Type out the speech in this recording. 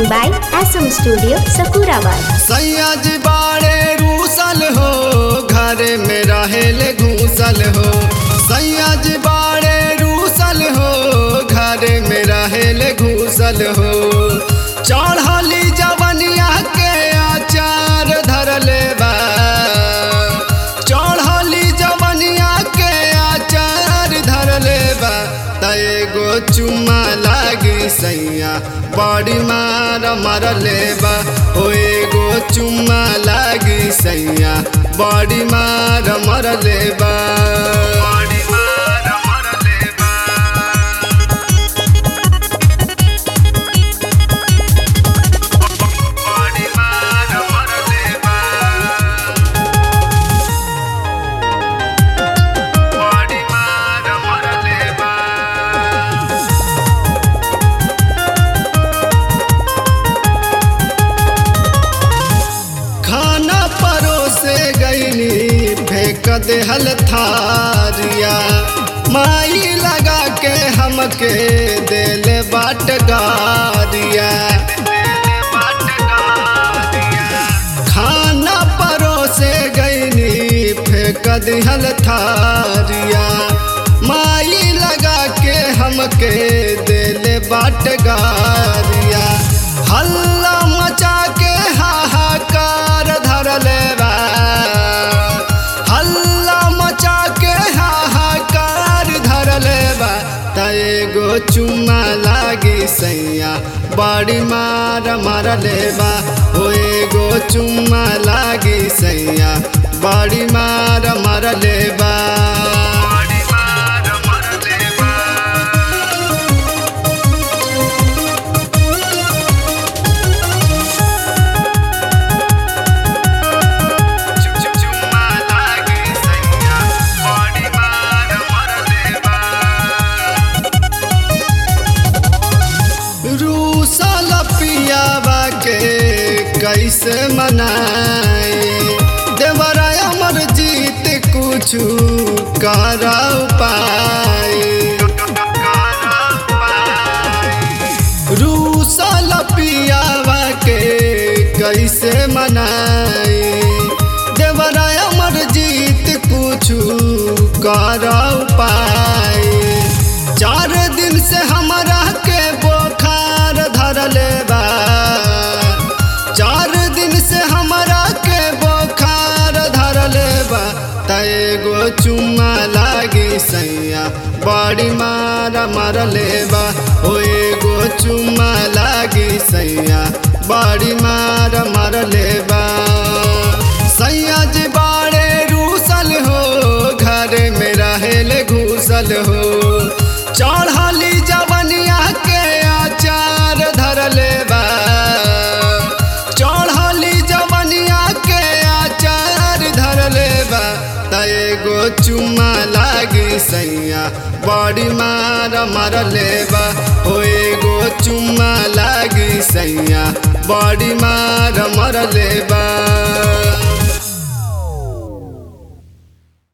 Recording by SM Studio, Sakurabad. Syed बाड़े रूसल हो घर में रहेल घूसल हो सैयद बाड़े रूसल हो घर में रहेल घूसल हो चढ़ली जवनिया के आचार धरले बा चढ़ली जवनिया के आचार धरले बा त एगो चुम्मा लागी सैया बड़ी मार मरले बा ओ एगो चुम्मा लागी सैया बड़ी मार मरले बा बड़ी मार मरले बा बड़ी मार मरले बा बड़ी मार मरले बा खाना परोसे गईनी फेंक देहल थारिया माई लगा के हमके देले बाट गारिया खाना परोसे गईनी फेंक दिहल थारिया माई लगा के हमके देले बाट गारिया हल्ला मचा के हाहाकार धरले बा हल्ला मचा के हाहाकार धरले बा त एगो चुम्मा लागी सैया बड़ी मार मारले बा ओ एगो चुम्मा लागी सैया बड़ी मार मारले बा बड़ी मार मारले बा चुम्मा लागी सैया बड़ी मार मरले बा रूसल पियावा के कैसे मनाए देवरा अमर जीत कुछ करा पाए रूसल पियावा के कैसे मनाए देवरा अमर जीत कुछ कर पाए चार दिन से हमरा के बोखार धरले बा चार दिन से हमरा के बोखार धरले बा त एगो चुम्मा लागी सैया बड़ी मार मरले बा ओ एगो चुम्मा लागी सैया बड़ी मार मरले बा सैया जी बाड़े रूसल हो घर में रहेल घूसल हो चढ़ली जवनिया के आचार धरले बा चढ़ली जवनिया के आचार धरले बा त एगो चुम्मा लागी सैया बड़ी मार मरले बा ओ एगो चुम्मा लागी सैया बड़ी मार मरले बा